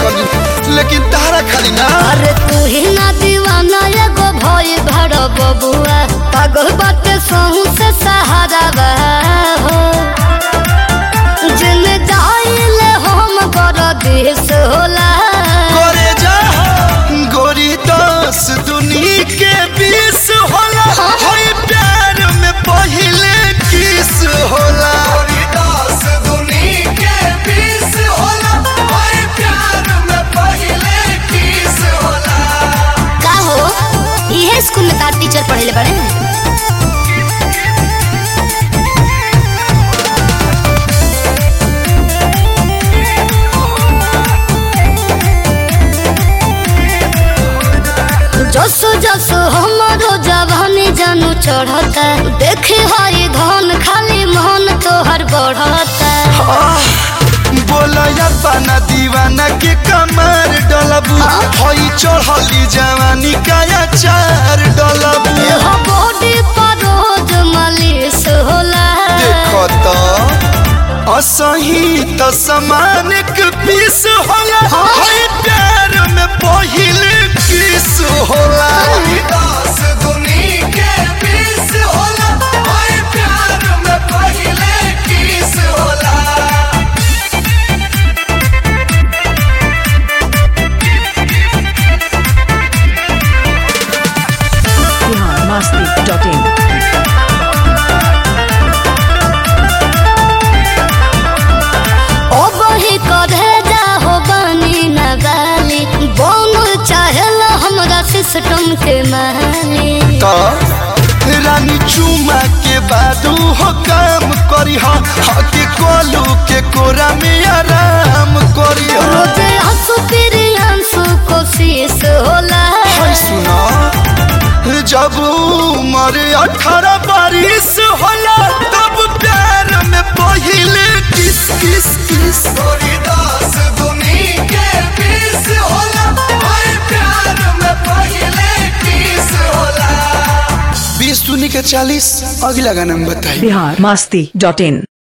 पगली लेकिन तारा खाली ना अरे तू ही ना दीवाना एगो भई भड़ बबुआ पागल बाटे सहू से सहारा बा हो जिन जाइले हम कर देश होला करे जा गोरी दस दुनी के बीस होला होई प्यार में पहिले किस होला गोरी दस दुनी के बीस होला होई प्यार में पहिले किस होला का हो इहे स्कूल में तार टीचर पढ़ेले बड़े जसो जसो हमारो जवानी जानू चढ़ता देखे हई धन खाली मन तोहर बढ़ता बोला पाना दीवाना के कमर डलबू हई चढ़ली जवानी का चार डलबू हो बॉडी पर रोज मालिश होला देखो तो असही त समान के पीस होला हई प्यार में पहिले किस होला दस दुनी के पीस होला हई प्यार में पहिले किस होला biharmasti.in ओ बही करे जा हो बनी न गाली बोल चाहेला हमरा सिस्टम के माली तो रानी चुमा के बादू हो काम करी हा हके कोलू के कोरा में आराम करी हा रोजे हंसू फिर हंसू कोशिश होला हाय सुना जब उम्र अठारह बारिश होला तब प्यार में पहिले किस किस किस गोरी दास दुनी के किस होला हाय प्यार में पहिले किस होला बीस दुनी के चालीस अगला गाना में बताइए biharmasti.in